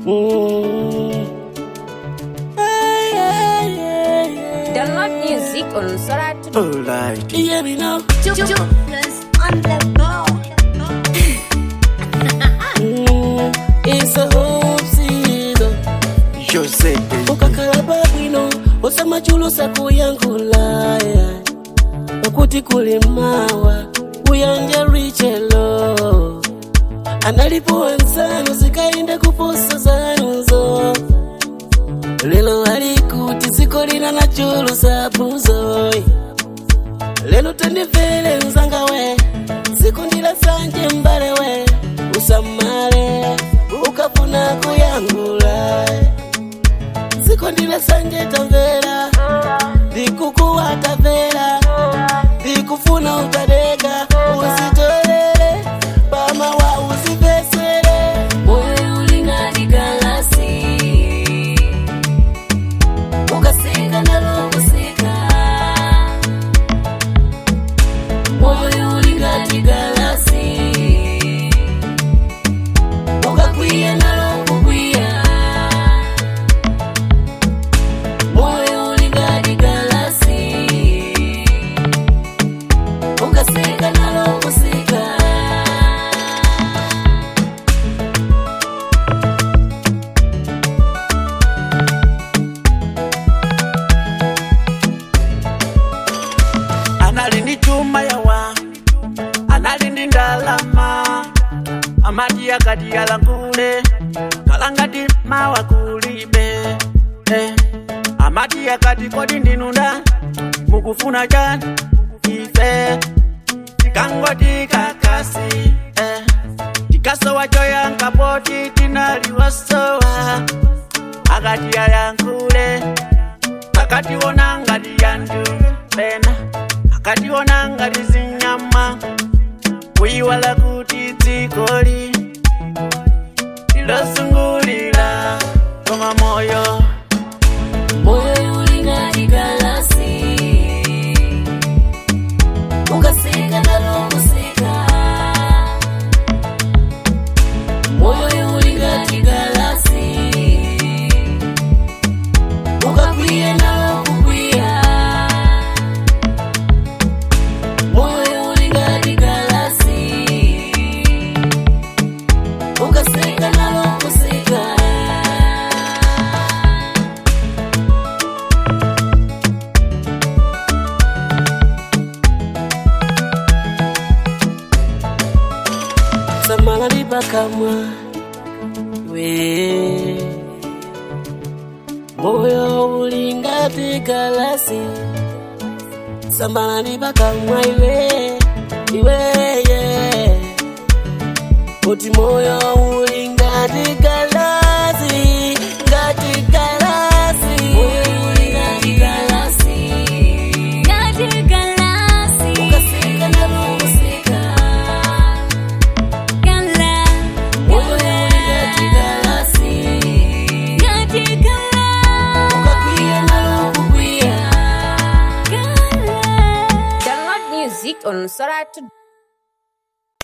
Mm. Ay, ay, ay, ay. Download music on Soratu. Alright. Yeah, me know. Plus on the ball. Mm. It's a home season. Jose. ukakhala pabwino usamachulusa kuyankhulaya pakuti kuli mawa uyanja richelo analipo wenzanu zikainde kuposa zanuzo lelo alikuti ziko lina na chulusa buzoi lelo tandivele nzanga we zikundila sanje mbale we usamale ukafuna kuyangula zikondile sanje tamvera ndikukuwa tamvera ndikufuna utadeka uzitolele pama wa uzipesele moyo ulingani galasi ukasika nalokusika moyo ulingani galasi ukakwiya nalokukwiya moyo ulingani galasi ukasika nalo kusika analindi chuma yawa analindi ndalama amati akati yalangule kalangati mawa kulibe eh. amati akati kodi ndinunda mukufuna chani ife tikangoti kakasi eh. tikasowa choyankapoti tinaliwasowa akati yayankule akationa ngati yandu pena akationa ngati zinyama kuyiwala kuti dzikoli tilosungulira koma moyo moyo ulingani galasi ukasika nalo kusika moyo ulingani galasi ukakwiya nalo kukwiya moyo ulingani galasi ukasika nalo kusika samala lipakamwa we moyo ulingati galasi samala lipakamwa iwe iweye kuti moyo ulingati galasi ngati galasi moyo ulingati galasi ukasika nalo kusika moyo ulingati galasi ukakwiya nalo kukwiya Download music on Soratu.